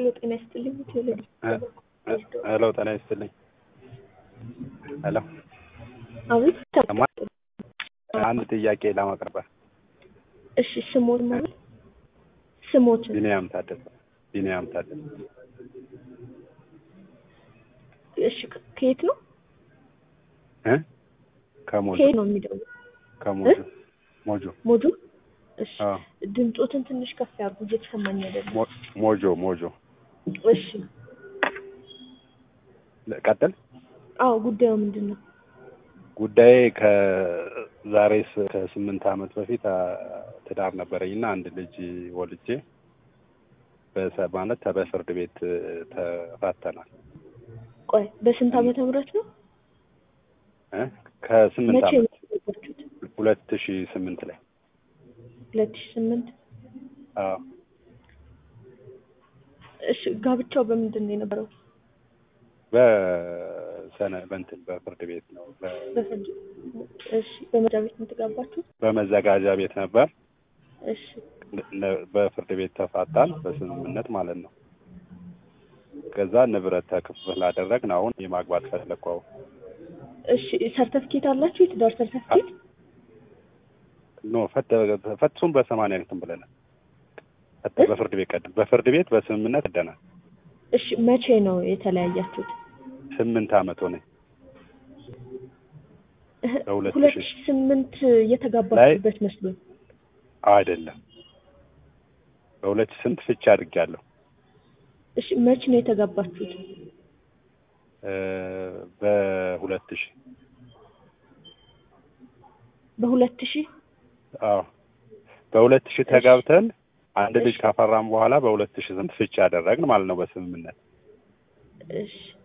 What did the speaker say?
ሄሎ ጤና ይስጥልኝ። ቴዎሎጂ ሄሎ ጤና ይስጥልኝ። ሄሎ አቤት ሰማ አንድ ጥያቄ ለማቅረብ እሺ ስሞት ማለት ስሞት ቢኒያም ታደሰ ቢኒያም ታደሰ እሺ ከየት ነው እ ከሞጆ ከየት ነው የሚደውለው ከሞጆ ሞጆ ሞጆ እሺ አዎ ድምፆትን ትንሽ ከፍ ያድርጉ እየተሰማኝ አይደለም ሞ- ሞጆ ሞጆ እሺ ቀጥል አዎ ጉዳዩ ምንድን ነው ጉዳዬ ከዛሬ ስ- ከስምንት ዓመት በፊት አ፣ ትዳር ነበረኝ እና አንድ ልጅ ወልጄ በሰ- ማለት ተ- በፍርድ ቤት እ፣ ተፋተናል ቆይ በስንት ዓመተ ምህረት ነው እ? ከስምንት መቼ ዓመት ነው የገባችሁት ሁለት ሺህ ስምንት ላይ ሁለት ሺህ ስምንት አዎ እሺ ጋብቻው በምንድን ነው የነበረው በሰነ በእንትን በፍርድ ቤት ነው በ- በፍርድ እሺ በመጃ ቤት ነው የተጋባችሁት በመዘጋጃ ቤት ነበር እሺ ነ- በፍርድ ቤት ተፋታን በስምምነት ማለት ነው። ከዛ ንብረት ተክፍል አደረግን። አሁን የማግባት ፈለግኩ። አሁን እሺ ሰርተፍኬት አላችሁ የትዳር ሰርተፍኬት ኖ ፈተ- ፈትሱን በሰማንያ እንትን ብለናል። ፈተ እ? በፍርድ ቤት ቀድ በፍርድ ቤት በስምምነት ቀደናል። እሺ መቼ ነው የተለያያችሁት ስምንት ዓመት ሆነ። በሁለት ሁለት ሺህ ሺህ ስምንት የተጋባችሁበት መስሎኝ አይደለም በሁለት ሺህ ስንት ፍቻ አድርጌያለሁ። እሺ መቼ ነው የተጋባችሁት እ፣ በሁለት ሺህ በሁለት ሺህ አዎ በሁለት ሺህ ተጋብተን አንድ ልጅ ካፈራም በኋላ በሁለት ሺህ ስንት ፍቻ አደረግን ማለት ነው በስምምነት እሺ